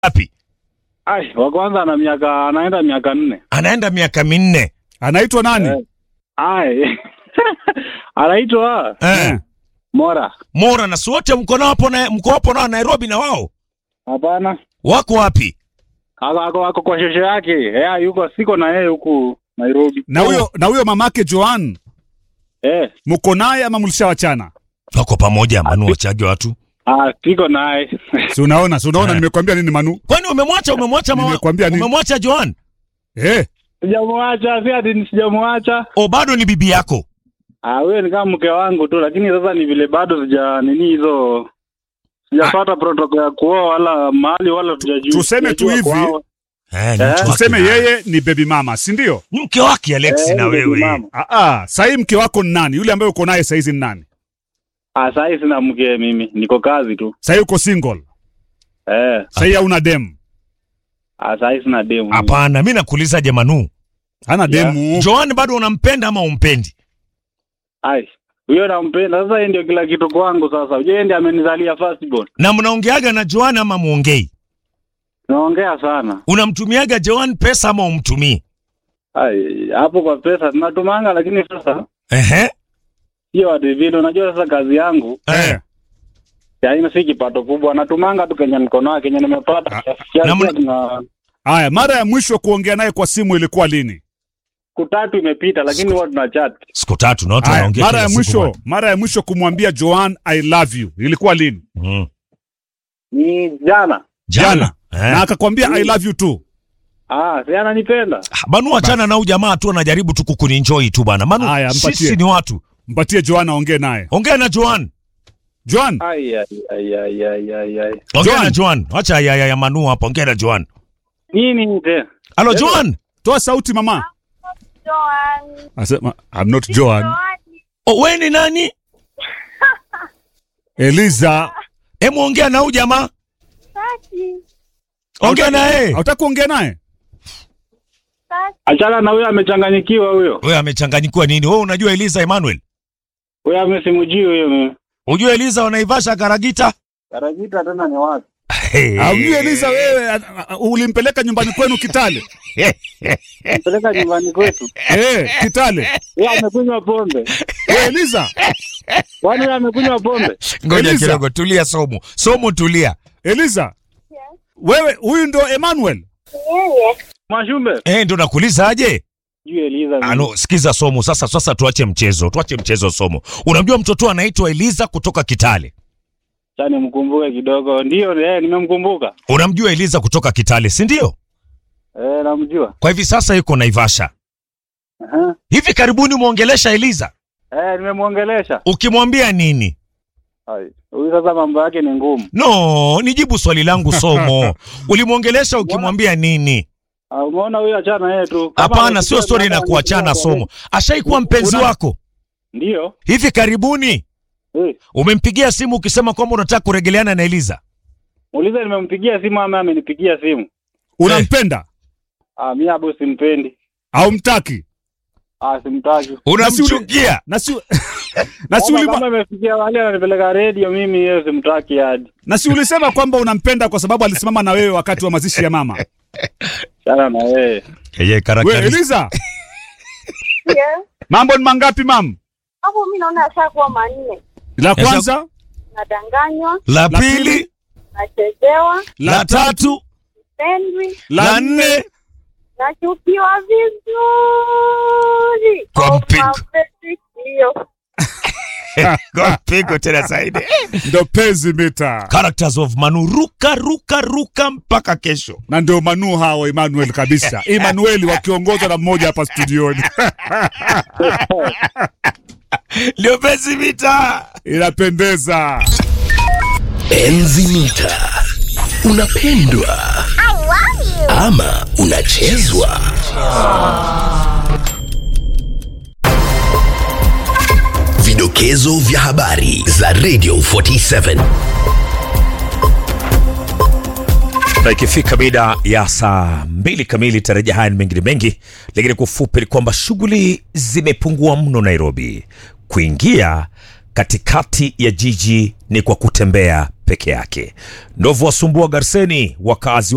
Wapi? Ai, wa kwanza ana miaka anaenda miaka nne. Anaenda miaka minne. Anaitwa nani? Eh. Ai. Anaitwa Eh. Mora. Mora na si wote mko nao hapo na mko hapo nao Nairobi na wao. Hapana. Wako wapi? Ako ako ako kwa shosho yake. Eh, yuko siko na yeye huku Nairobi. Na huyo na huyo mamake Joan Eh. mko naye ama mlishawachana? Wako pamoja Manu wachage watu. Ah, siko naye. Si unaona, si unaona Eh. nimekwambia nini Manu? Kwani umemwacha umemwacha mama? Nimekwambia nini? Umemwacha Joan? Eh, Sijamwacha, si ati sijamwacha. O bado ni bibi yako. Ah, huyo ni kama mke wangu tu, lakini sasa ni vile bado sija nini hizo sijapata protocol ya kuoa wala mahali wala tujajua. tuseme tu hivi. Eh, ni Eh. mke wake tuseme na- yeye ni baby mama, si ndio? Ni mke wake Alex na wewe. Ah ah, sasa mke wako ni nani? Yule ambaye uko naye sasa hizi ni nani? Ah, sasa sina mke mimi, niko kazi tu. Sasa uko single. Eh, Sasa hauna dem. ah, sasa sina demu. mimi. Hapana, mimi nakuuliza je Manu. Hana Yeah. demu. Joan bado unampenda ama umpendi? Ai, huyo nampenda. Sasa yeye ndio kila kitu kwangu sasa. Unajua yeye ndiye amenizalia first born. Na mnaongeaga na Joan ama muongei? Naongea sana. Unamtumiaga Joan pesa ama umtumii? Ai, hapo kwa pesa tunatumanga, lakini sasa Ehe. sio ati vile. Unajua sasa kazi yangu Eh. yaani si kipato kubwa, natumanga tu Kenya niko nayo, Kenya nimepata Ah, kiasi kiasi na mna- tuna Haya, mara ya mwisho kuongea naye kwa simu ilikuwa lini? siku tatu imepita, lakini huwa tuna chat. Siku tatu na watu Haya, wanaongea mara kila ya siku mwisho, bwana. mara ya mwisho kumwambia Joan I love you ilikuwa lini? Mm. Ni jana. Jana. Na Eh. akakwambia I love you too. Ah, si ananipenda. Manu achana na huyu jamaa tu anajaribu tu kukuninjoi tu bana. Manu Haya, mpatie. sisi ni watu. Mpatie Joan aongee naye. Ongea na Joan. Joan, Ai ai ai ai ai ai ai. Ongea Joan. na Joan. Acha ya, ya, ya Manu hapa. Ongea na Joan. Nini tena? Halo Joan. toa sauti mama. Joan. Asema I'm not Joan. Joan. Oh, wewe ni nani? Eliza. Hebu ongea na huyu jamaa. Saki. Ongea na yeye. Hautaki kuongea naye? Saki. Achana na huyo amechanganyikiwa huyo. Wewe amechanganyikiwa nini? Wewe unajua Eliza Emmanuel? Huyo amesimujii huyo mimi. Unajua Eliza wanaivasha Karagita? Karajita tena ni wapi? Hey. Haujui Eliza wewe a- a- ulimpeleka nyumbani kwenu Kitale. Peleka nyumbani kwetu. Eh, Kitale. Yeye amekunywa pombe. Wewe Eliza, Kwani yeye amekunywa pombe? Ngoja Eliza. kidogo, tulia Somo. Somo tulia. Eliza. Wewe huyu ndo Emmanuel. Yeye. Mwashumbe. Eh, ndo nakuuliza aje? Juu Eliza. mimi. Ano, sikiza Somo sasa. Sasa tuache mchezo, tuache mchezo Somo. Unamjua mtoto anaitwa Eliza kutoka Kitale? Acha nimkumbuke kidogo. Ndio, eh, nimemkumbuka. Unamjua Eliza kutoka Kitale, si ndio? Eh, namjua. Kwa hivi sasa yuko Naivasha. Aha. Hivi karibuni muongelesha Eliza, Eh, nimemwongelesha. ukimwambia nini? Ai, Huyu sasa mambo yake ni ngumu. No, nijibu swali langu Somo. Ulimwongelesha ukimwambia nini? Ah, umeona huyu achana yeye tu. Kama Hapana, amesikia sio stori na mnataka kuachana nikuongee. Somo. Ashaikuwa mpenzi Una- wako Ndio. hivi karibuni? Eh, Umempigia simu ukisema kwamba unataka kuregeleana na Eliza? muulize nimempigia simu ama amenipigia simu. Unampenda Ah, mimi hapo simpendi. au mtaki? Ah, simtaki. Unamchukia? Na si na si Kama ulima, kama imefikia wale ananipeleka radio mimi yeye simtaki hadi. na si ulisema kwamba unampenda kwa sababu alisimama na wewe wakati wa mazishi ya mama. Chana na yeye. Yeye Wewe karakter. Eliza, Yeah. mambo ni mangapi mam? Hapo mimi naona ashakuwa manne. La kwanza, Nadanganywa, La La pili. pili, nachezewa, la tatu, pendwi, la la nne, nne. nachukiwa vizuri. Kwa Oh, mpigo. mapenzi sio. Kwa pigo tena zaidi. ndo penzi mita, Characters of Manu, ruka ruka ruka mpaka kesho. na ndio Manu hao Emmanuel kabisa, Emmanuel wakiongozwa na mmoja hapa studioni Ndio penzi vita. inapendeza. Enzi mita. Unapendwa ama unachezwa? Vidokezo vya habari za Radio 47. na ikifika mida ya saa mbili kamili tarajia haya ni mengine mengi lakini kwa ufupi ni kwamba shughuli zimepungua mno nairobi kuingia katikati ya jiji ni kwa kutembea peke yake ndovu wasumbua garseni wakazi wa